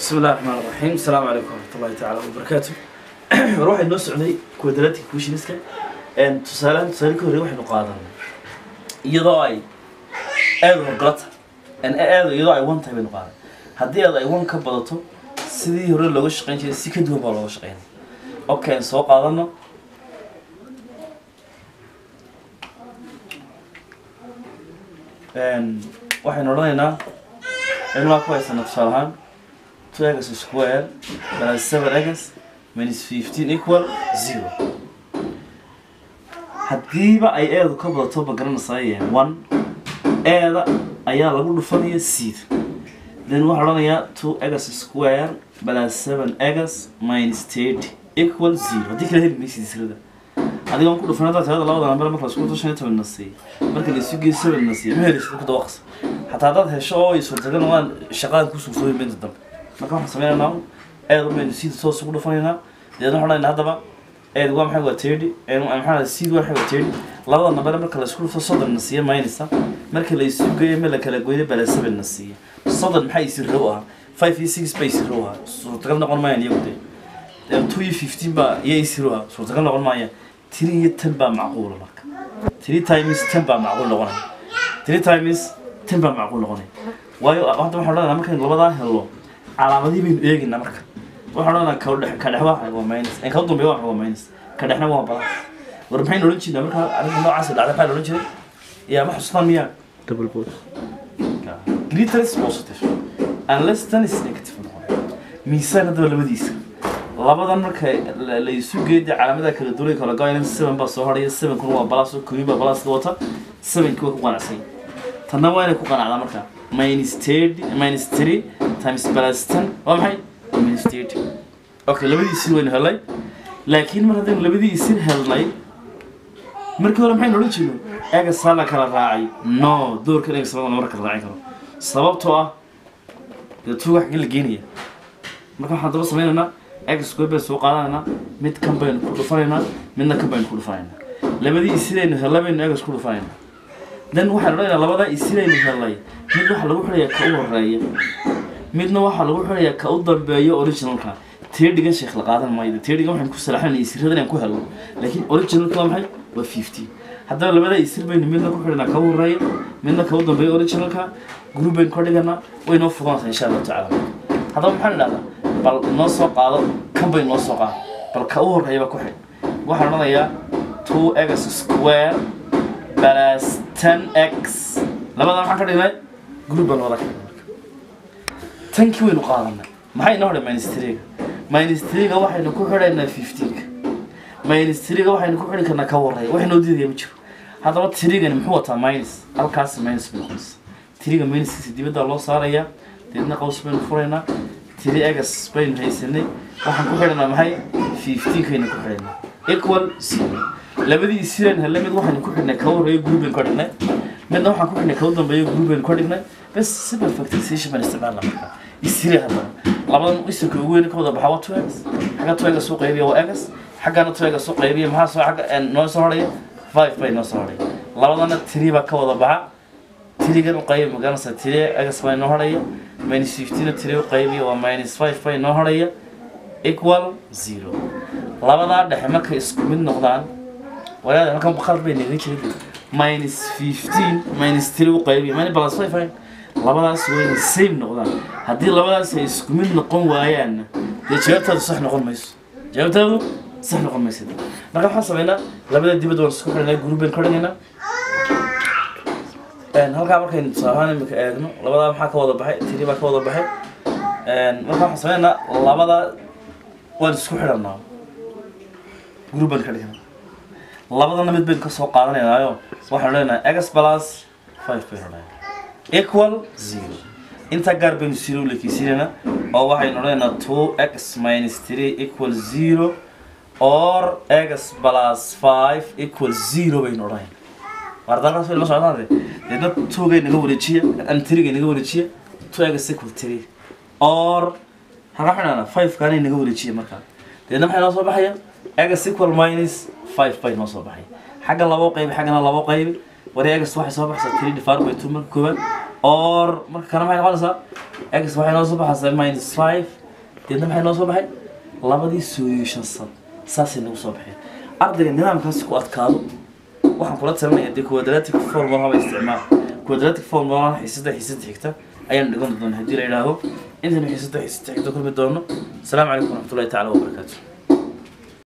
bismi illahi raxmaan raxiim asalaamu calaykum waraxmatullahi tacaala wabarakaatu war waxay noo socday quadratic questioniska tusaalehan tusaale ka horrey waxaynu qaadanay iyadoo ay aada horgalata aada iyadoo ay one tahay baynu qaadan haddii aad ay one ka badato sidii hore looga shaqeyn jiray si ka duwan baa looga shaqeynay okay aan soo qaadano waxaynu odhanaynaa cilmaa ku haysana tusaale ahaan two egas square plus seven egas minus fifteen equal zero haddiiba ay eedu ka badato ma garanaysaa one eeda ayaa lagu dhufanaya seed then waxaa odhanayaa two egas square plus seven egas minus thirty equal zero haddii kala heli maysid israda adiga aan ku dhufan haddaa tirada labada namber marka lasku shan iyo toban na siiy marka la isu geeyo seven na siiy ma heleysid ku dawaqsa xataa haddaad hesho oo ay suurtagal waan shaqadan ku sugsooyin beenta dambe marka waxaan sameynaynaa eed umaynu seed toos ugu dhufanaynaa deedna waxaan odhanaynaa haddaba eed waa maxay waa thirty maxaa seed waa maxay waa thirty labada namber marka la isku dhufto soddon na siiya maynaysa marka la isu geeyo ma la kala goyna bala seven na siiya soddon maxay isi row ahaa five iyo six bay isi row ahaa suurtagal noqon maayaan iyagu dee two iyo fifteen baa iyo isi row ahaa suurtagal noqon maayaan three iyo ten baa macquula marka three times ten baa macquul noqonaya three times ten baa macquul noqonaya waayo hadda waxaan odhanaynaa markaynu labadaa helno calaamadihii baynu eegaynaa marka waxaan odhanaynaa ka dhex ka dhex waa waa minus en ka dambeeya waa waa minus ka dhexna waa balas war maxaynu odhan jirnaa marka arrinta noocaas dhacda maxaa la odhan jiray yaa ma xusuustaan miyaa double boss greater is positive unless ten is negative noqon miisaan haddaba labadiisa labadan marka la la isu geeda calaamada kala duulay kala goynan seven baa soo horaya seven kun waa balas oo kumi baa balas wata sevenki waa ku qanacsan tanna waa inay ku qanacdaa marka minus thirty minus three times plus ten waa maxay minus thirty okay labadiisii waynu helay laakiin mar haddaynu labadii isin helnay markii hore maxaynu odhan jirno egasaa la kala raacay no doorkan egasama lama kala raacin karo sababtoo ah dee tuuga xaggee la geenaya marka waxaan daba sameynaynaa egas goy baynu soo qaadanaynaa mid kan baynu ku dhufanaynaa midna kan baynu ku dhufanaynaa labadii isidaynu hellay baynu egas ku dhufanaynaa dan waxaan odhanaynaa labadaa isidaynu hellay mid waxaa lagu xidhayaa ka u horeeya midna waxaa lagu xidhayaa ka u dambeeyo originalka tirdigan sheekh la qaadan maayo tirdigan waxaan ku salaxanay isirada inaan ku helno laakiin originalka waa maxay waa fifty haddaba labadaa isir baynu midna ku xidhanaa ka u horeeya midna ka u dambeeyo originalka group baynu ka dhiganaa way noo fudanaysaa insha allahu tacaala haddaba maxaan idhahdaa bal noo soo qaado kan bay noo soo qaado bal ka u horeeya baa ku xidh waxaan odhanayaa two x square plus ten x labadaa maxaan ka dhignay group baan wada ka dhignay tankii waynu qaadanay maxay inoo hodhay minus three-ga minus three-ga waxaynu ku xidhaynaa fifteen-ka minus three-ga waxaynu ku xidhi karnaa ka warreeya wax inoo diidaya ma jiro haddaba three-gani muxuu wataa minus halkaas minus bay noqonaysa three-ga minuskiisa dibaddaa loo saarayaa deedna qaws baynu furaynaa three egas baynu haysanay waxaan ku xidhanaa maxay fifteen-kaynu ku xidhaynaa equal zero labadii isiran helle mid waxaynu ku xidhnay ka warreeyo group baynu ka dhignay midna waxaan ku xidhnay ka u dambeeyo group baynu ka dhignay bes simple factorization baan isticmaalna markaa isire haddana labadan isirka ugu weyn ka wada baxa waa two egas xagga two egas soo qaybiya waa egas xaggana two egas soo qaybiya maxaa soo xagga noo soo horaya five bay noo soo horaya labadana three baa ka wada baxa tirigan u qaybi magaranaysa tiri egas baa inoo horaya minus fifteen tiri u qaybiya waa minus five bay inoo horaya equal zero labadaa dhexe markay isku mid noqdaan walaada halkan qalad bay naga jiray minus fifteen minus three u qaybiya minus plus five fine labadaas wayna same noqdaan haddii labadaas ay isku mid noqon waayaanna dee jawaabtaadu sax noqon mayso jawaabtaadu sax noqon mayso marka waxaan sameynaa labada dibadda waan isku xidhanaa group bayn ka dhigaynaa halkaa markaynu tusaalahaan imika eegno labadaa maxaa ka wada baxay tiri baa ka wada baxay marka waxaan sameynaa labada waan isku xidhanaa group baan ka dhiganaa labadana mid baynu ka soo qaadanaynaayo waxaan leenahay egas plus five baynu odhanaynaa equal zero intaa gaar baynu zero lekiisinayna oo waxaynu odhanaynaa two x minus three equal zero or x plus five equal zero baynu odhanayna wardalkaas waynu la socdaade deedna twogay naga wareejiya an three-gay naga wareejiya two x equal three or halkaa xidhana five kaanay naga wareejiya markaa deedna maxay noo soo baxaya x equal minus five bay noo soo baxaya xagga labo qaybi xaggana labo qaybi wari egas waxay soo baxaysaa three divided by two marka koowaad or marka kana maxay noqonaysaa x waxay noo soo baxaysaa minus five deedna maxay noo soo baxay labadii solution sum saasay nagu soo baxeen ardayga nidaamkaasi ku adkaado waxaan kula talinaya dee quadratic formula haba isticmaal quadratic formula xiisada xiisada xigta ayaan dhigan doonaa haddii la yidhaahdo intaynu xiisada xiisada xigta kulmi doono asalaamu calaykum waraxmatullahi tacaala wabarakaatu